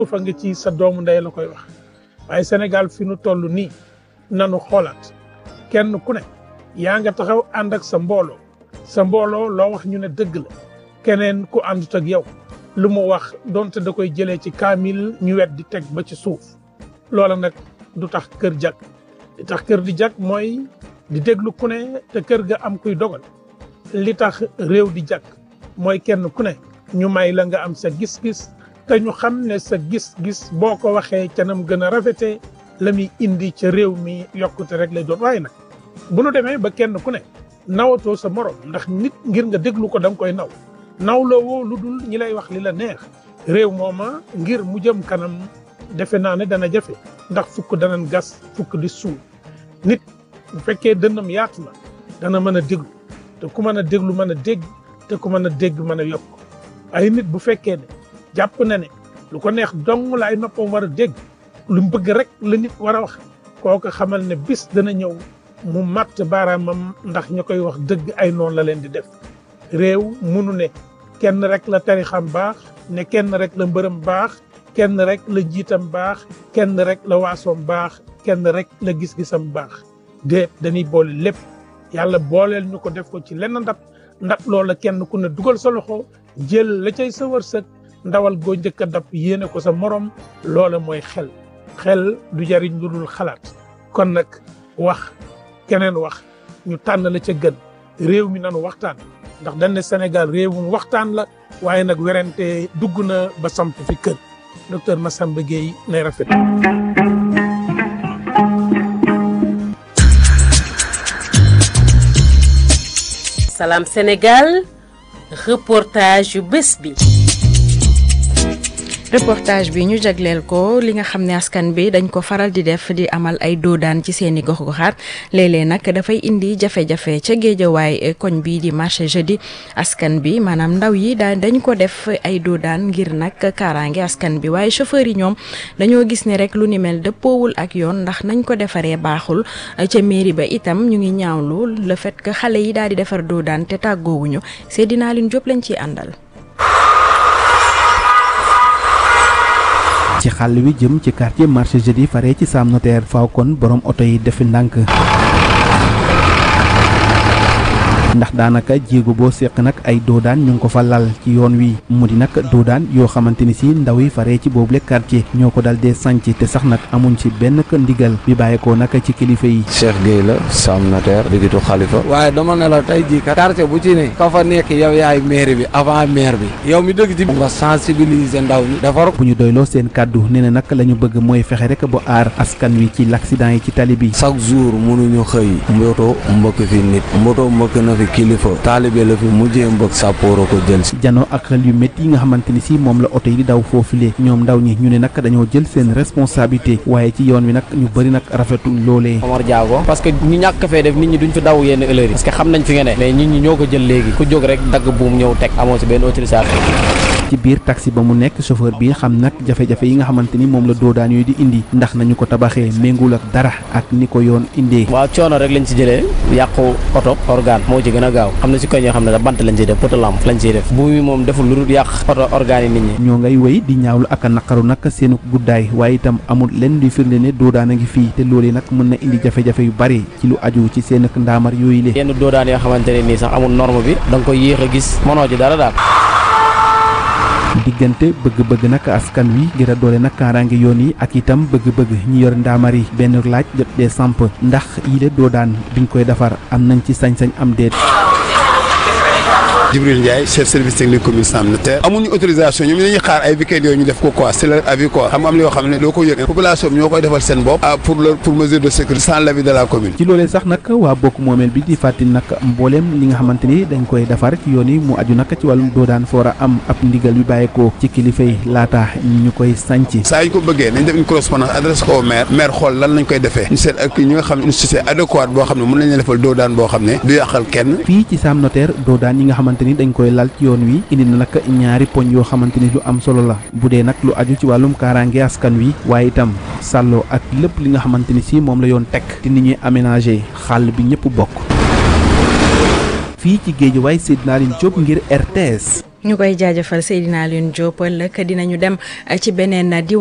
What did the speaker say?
fa nga ci sa doomu ndey la koy wax waaye Sénégal fi nu toll nii nanu xoolaat kenn ku ne yaa nga taxaw ànd ak sa mbooloo sa mbooloo loo wax ñu ne dëgg la keneen ku àndut ak yow lu mu wax donte da koy jëlee ci kaamil ñu wet di teg ba ci suuf loola nag du tax kër jag li tax kër di jag mooy di déglu ku ne te kër ga am kuy dogal li tax réew di jag mooy kenn ku ne ñu may la nga am sa gis-gis te ñu xam ne sa gis-gis boo ko waxee ca nam gën a rafetee la muy indi ca réew mi yokkute rek lay doon waaye nag bu nu demee ba kenn ku ne nawatoo sa morom ndax nit ngir nga déglu ko da nga koy naw nawloo woo lu dul ñi lay wax li la neex réew mooma ngir mu jëm kanam defe naa ne dana jafe ndax fukk danañ gas fukk di suul nit bu fekkee dënnam yaatu na dana mën a déglu te ku mën a déglu mën a dégg te ku mën a dégg mën a yokk ay nit bu fekkee ne jàpp na ne lu ko neex dong la ay noppam war a dégg lu mu bëgg rek la nit war a wax kooku xamal ne bis dana ñëw mu matt baaraamam ndax ña koy wax dëgg ay noonu la leen di def réew munu ne kenn rek la tarixam baax ne kenn rek la mbërëm baax kenn rek la njiitam baax kenn rek la waasoom baax kenn rek la gis-gisam baax déet dañuy boole lépp yàlla booleel ñu ko def ko ci lenn ndab ndab loola kenn ku ne dugal sa loxo jël la cay sa wërsëg ndawal goo njëkk a dab yéene ko sa morom loola mooy xel xel du jariñ lu dul xalaat kon nag wax keneen wax ñu tànn la ca gën réew mi nanu waxtaan ndax dañ ne Sénégal réewum waxtaan la waaye nag werante dugg na ba samp fi kër docteur Massamba Gueye nay rafet Salam Sénégal reportage yu bés bi reportage bi ñu jagleel ko li nga xam ne askan bi dañ ko faral di def di amal ay doodaan ci seeni gox-goxaat léeg-léeg nag dafay indi jafe-jafe ca géejawaay koñ bii di marché jeudi askan bi maanaam ndaw yi daan dañ ko def ay doodaan ngir nag kaaraange askan bi waaye chauffeur yi ñoom dañoo gis ne rek lu ni mel dëppoowul ak yoon ndax nañ ko defaree baaxul ca mairie ba itam ñu ngi ñaawlu le fait que xale yi daal di defar doodaan te tàggoowuñu Seydina Aline Diop lañ ciy àndal. ci xàll wi jëm ci quartier marché jeudi fare ci Sam Notaire faaw kon borom oto yi defi ndànk ndax daanaka jéego boo seq nag ay doodaan ñu ngi ko fa lal ci yoon wi mu di nag doodaan yoo xamante ni si ndaw yi faree ci boobule quartier ñoo ko dal dee sanc te sax nag amuñ ci benn ndigal bi bàyyeekoo nag ci kilifa yi. Cheikh Gueye la Sam Notaire digitu xalifa waaye dama ne la tey jii kat quartier bu ci ne ka fa nekk yow yaay maire bi avant maire bi yow mi dëgg ci nga sensibiliser ndaw ñi defar bu ñu doyloo seen kàddu nee na nag la ñu bëgg mooy fexe rek ba aar askan wi ci l'accident yi ci tali bi. chaque jour mënuñu xëy mboto mbëkk fi nit mboto mbëkk na fi kilifa taalibe la fi mujjee mbëkk sàppooro ko jël si jano ak xel yu métti yi nga xamante ni si moom la oto yi di daw foofule ñoom ndaw ñi ñu ne nag dañoo jël seen responsabilité waaye ci yoon wi nag ñu bëri nag rafetul loolee Omar Diago parce que ñu ñàkk fee def nit ñi duñ fi daw yenn heures yi parce que xam nañ fi nga ne mais nit ñi ñoo ko jël léegi ku jóg rek dagg buum ñëw teg amoo si benn autorisation ci biir taxi ba mu nekk chauffeur bi xam nag jafe-jafe yi nga xamante ni moom la doodaan yooyu di indi ndax nañu ko tabaxee méngul ak dara ak ni ko yoon indee waaw coono rek lañ ci jëlee yàqu oto organe moo ci gën a gaaw xam na si koñ yoo xam ne da bant lañ ciy def poto lampe lañ ciy def bu mi moom deful lu dul yàq oto organe yi nit ñi ñoo ngay wéy di ñaawlu ak a naqaru nag seenu guddaay waaye itam amul lenn luy firnde ne doodaan a ngi fii te loolee nag mën na indi jafe-jafe yu bari ci lu aju ci seen ak ndaamar yooyu le yenn doodaan yoo xamante ne nii sax amul norme bi da nga koy yéex a gis mënoo ci dara daal diggante bëgg-bëgg nag askan wi ngir a doole nag kaaraange yoon yi ak itam bëgg-bëgg ñi yor ndaamar yi benn laaj jot dee samp ndax yile doodaan biñ koy defar am nañ ci sañ-sañ am déet Djibril Ndiaye chef service technique commune Sam Notaire amuñu autorisation ñoom dañuy xaar ay week-end yooyu ñu def ko quoi c'est leur avis quoi xam am na yoo xam ne doo ko yëg population bi ñoo koy defal seen bopp pour leur pour mesure de sécurité sans l'avis de la commune ci loolee sax nag waa bokk moomeel bi di fàttali nag mbooleem li nga xamante ni dañ koy defar ci yoon yi mu aju nag ci wàllum doodaan foor a am ab ndigal bi bàyyeekoo ci kilifa yi laata ñu koy sànc saa ñu ko bëggee nañ def une correspondance adresse ko au maire maire xool lan lañ koy defee ñu seet ak ñi nga xam ne une société adéquate boo xam ne mën nañ defal doodaan boo xam ne du yàqal kenn fii ci Sam Notaire doodaan yi nga xamante ni dañ koy lal yoon wi indi na nag ñaari poñ yoo xamante ni lu am solo la bu dee nag lu aju ci wàllum kaaraange askan wi waaye itam sàlloo ak lépp li nga xamante ni si moom la yoon teg te ni ñuy aménager xàll bi ñëpp bokk fii ci géej waay Seydina Aline Diop ngir RTS ñu koy jaajëfal Seydina Alioune Diop ëllëg dinañu dem ci beneen